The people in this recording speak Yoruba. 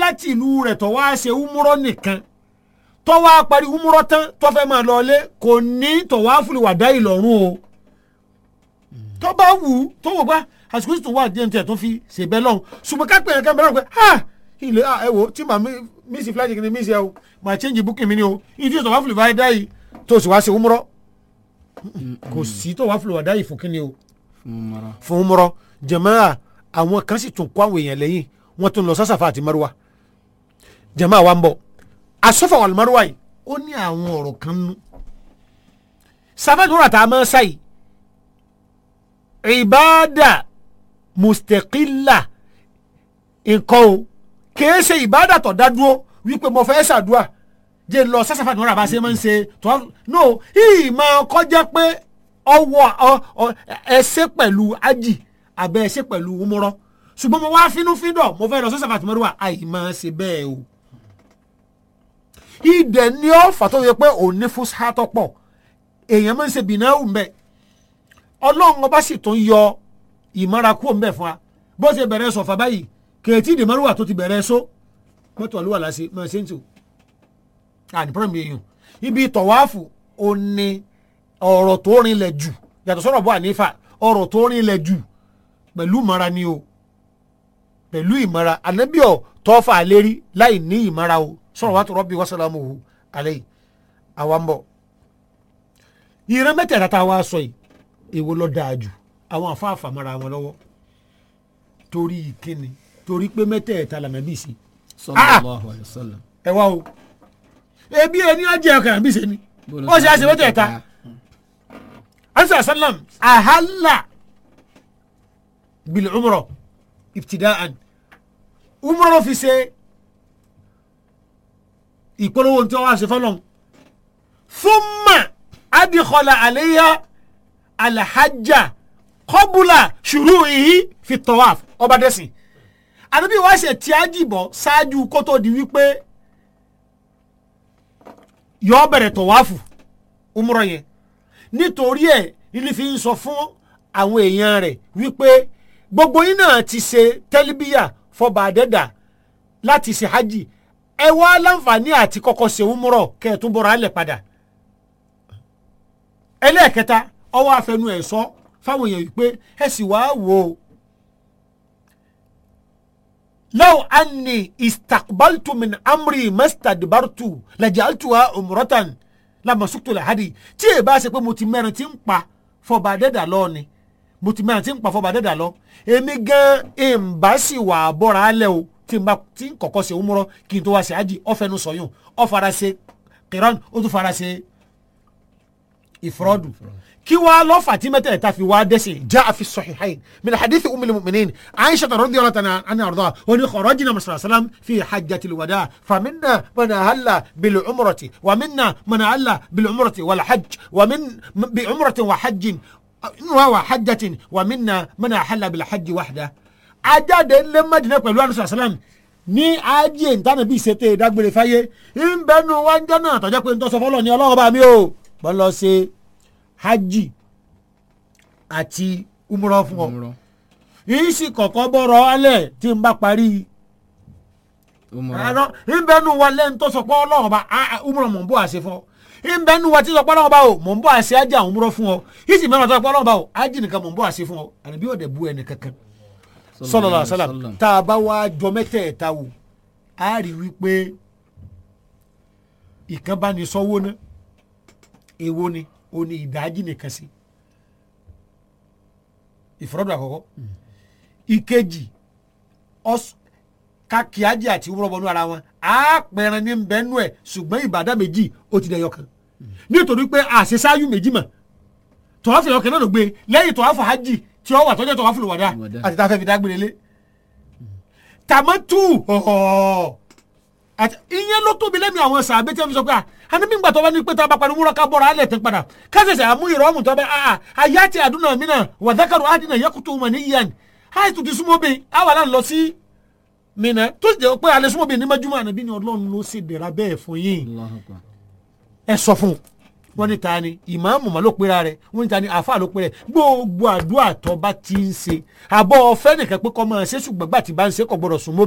láti ìlú rẹ̀ tó wá ṣe umúrọ́ nìkan tó wá parí umúrọ́ tán tó fẹ́ máa lọ ilé kò ní tó wá fúli wàdá ìlọ́run o tó bá wù ú tó wò bá àsìkò tó wà díẹ̀ tiẹ̀ tó fi ṣèbẹ́ lọ́hùn ṣùgbọ́n ká pè é kẹ́mi lọ́rùn pé ha ilé ẹ wo tí màá mísì flight kìíní mísì ẹ o màá change booking mi ni o ìdí tó wá fúli wàdá yìí tó sì wá ṣe umúrọ́ kò sí tó wá fúli wàdá yìí fún kíni o fún mara. fún umúrọ́ jàmáà àwọn kan sì tún kó àwọn èèyàn lẹ́yìn wọ́n tún lọ sásàfà àti maruwa jàmáà wa ń bọ̀ asọ́fà wà maruwa yìí ó ní àwọn ọ̀rọ̀ kan nú sábàdúrà tá a máa ń sáyì ìbáàdà mustaqilla nǹkan o kìí ṣe ìbáàdà tó dá dúró wípé mo fẹ́ ṣàdúrà jẹ́ lọ sásàfà àti maruwa bá ṣe máa ń ṣe tó no yìí máa kọjá pé ọwọ́ ẹsẹ̀ pẹ̀lú ájì abẹ́ ẹsẹ̀ pẹ̀lú umurọ́ ṣùgbọ́n mo wá fínúfíndọ̀ mo fẹ́ lọ sọ́sàfà àti mọ́rùwà àì máa ṣe bẹ́ẹ̀ o. ìdẹ̀ ni ó fà tó yẹ pé òun ní fún sátọ́ pọ̀ èèyàn máa ń ṣe bìnnáwó ń bẹ̀ ọlọ́run ọba sì tún yọ ìmọ̀ra kúrò ń bẹ̀ fún wa bó ṣe bẹ̀rẹ̀ sọ̀fà báyìí kèétí ìdè mọ́rùwà tó ti bẹ̀rẹ̀ so mọ́tò àlúwà láṣẹ máa ṣe ń tò àní pọ́nmi èèyàn ibi tọ̀wáàfù ò ní ọ̀rọ̀ tó rinlẹ̀ jù yàtọ̀ sọ̀rọ̀ bọ́ ànífà ọ̀rọ̀ tó rinlẹ̀ jù pẹ̀lú ìmọ̀ra ni o pẹ̀lú ìmọ̀ra ànábìọ̀ tọ́fà àlérí láì ní ìmọ̀ra o sọ̀rọ̀ wàá tó rọ́bì wàsálàmù hù alẹ́ yìí àwa ń bọ̀. ìran mẹ́tẹ̀ẹ̀ta tá a wá sọ yìí èwo ló dáa jù àwọn àfáàfà mara wọn lọ́wọ́ torí ìkíni torí pé mẹ́tẹ̀ẹ̀ta lànà bí sí. sallallahu alayhi wa sallam. ẹ wá o ebi ẹni ajẹ́ ọkàn àbí sẹ́ni ó ṣe àṣẹ mẹ́tẹ̀ẹ̀ta ansa sallam ahalla bil umrọ ibtidaan umrọ fi ṣe ìpolówó tí wọn wá ṣe fọlọ́n thumma adikọla aleya alhajja kọbula shuru'ihi fi tawaf ọba dẹ́sìn àdébí wá ṣe tí a jìbọ̀ ṣáájú kó tó di wípé yọ bẹ̀rẹ̀ tọ̀wáfù umrọ yẹn nítorí ẹ̀ ilé fi ń sọ fún àwọn èèyàn rẹ̀ wípé gbogbo yín náà ti ṣe tẹ́líbíyà fọba àdẹ́dà láti ṣe hajj ẹ wá láǹfààní àti kọ́kọ́ ṣe umrọ̀ kẹ́ ẹ̀ tún bọ̀rọ̀ alẹ̀ padà. ẹlẹ́ẹ̀kẹta ọwọ́ afẹnu ẹ̀ sọ fáwọn èèyàn wípé ẹ sì wá wò ó. law anni istaqbaltu min amri mastadbartu lajaltuha umratan lamasuktu lahadi tí èèbá ṣe pé mo ti mẹ́rin tí ń pa fọba àdẹ́dà lọ ni mo ti mẹ́rin tí ń pa fọba àdẹ́dà lọ èmi gan ìmbá sì wà bọ́ra alẹ́ o tí n bá tí n kọ̀kọ́ ṣe òmùrọ̀ kí n tó wá ṣe àjì ọ̀fẹ́nu sọ̀yún ọ̀fara ṣe kìrán ó tún fara ṣe ìfọ́rọ́dù kí wàá lọ́fà tí mẹ́tẹ̀ẹ̀ta fi wá dẹ́sẹ̀ já àfi sahihayn min hadithi umil mu'minin aisha radiyallahu ta'ala anha arda wa ni kharajna masala salam fi hajjatil wada faminna man ahalla bil umrati wa minna man ahalla bil umrati wal hajj wa min bi umratin wa hajjin wa hajjatin wa minna man ahalla bil hajji wahda ajáde ńlẹ mẹdínà pẹ̀lú àdúrà sàlám ní ajé ntànà bíi ṣètò ìdágbére fáyé ńbẹnu wájà náà tọjá pé ntọ́sọ fọlọ́ ní ọlọ́run bá mi o bọ́ lọ ṣe hajj àti umrọ fún ọ umrọ yìí sì kọ̀kọ́ bọ̀rọ̀ alẹ̀ tí n bá parí umrọ àná ńbẹnu wa lẹ́nu tó sọ pé ọlọ́run bá umrọ mọ̀ n bọ́ àṣẹ fún ọ ńbẹnu wa tí sọ pé ọlọ́run bá o mọ̀ n bọ́ àṣẹ ajá umrọ fún ọ yìí sì mẹ́rin tó sọ pé ọlọ́run bá o ajì nìkan mọ̀ n bọ́ àṣẹ fún ọ àbí ọ̀dẹ̀ bu ẹnì kankan sọlọlọ sọlọm tá a bá wá jọ mẹ́tẹ̀ẹ̀ta wò á rí wípé ìkan bá ní sọ́wọ́ ná èwo ni o ní ìdájí nìkan sí ìfọ̀rọ̀dọ̀ àkọ́kọ́ ìkejì kàkíájì àti wúrọ̀bọnú ara wọn á pẹ̀rẹ̀ ní bẹ́ẹ̀nù ẹ̀ ṣùgbọ́n ìbàdà méjì ó ti dẹ̀yọ kan nítorí pé àṣeṣáyú méjì mọ̀ tọ́wọ́fì ọkẹ́ náà ló gbé lẹ́yìn tọ́wọ́fì hajj tí ó wà tọ́jú tọ́wọ́fì lùwàdà Lùwàdà. àti tá a fẹ́ fi dágbére lé tàmátù ọ̀họ̀ àti ìyẹn ló tóbi lẹ́nu àwọn sàbẹ̀ tí wọ́n fi sọ pé à àní bí gbàtọ́ bá ní pé tá a bá parí múra ká bọ́ra alẹ̀ tẹ́ padà kásẹ̀sẹ̀ àmú ìrọ́mù tó bẹ́ àà àyà ti àdúnà mí náà wà dákàrọ̀ àdínà yẹkùtù mọ̀ ní yíyan àì tó ti súnmọ́ bẹ́ẹ̀ àwa náà lọ sí mìíràn tó sì jẹ́ pé alẹ́ súnmọ́ bẹ́ẹ̀ ní mẹ́júmọ́ àná bí ni ọlọ́run ló ṣe dẹ̀ra bẹ́ẹ̀ fún yín Allahu Akbar. ẹ sọ fún un wọ́n ní ta ni ìmáàmù mà ló pera rẹ̀ wọ́n ní ta ni àáfàá ló pera rẹ̀ gbogbo àdúrà tó bá ti ń ṣe àbọ̀ ọ̀fẹ́ nìkan pé kọ́ máa ṣe ṣùgbọ́n gbà tí bá ń ṣe kò gbọ́dọ̀ sún mọ́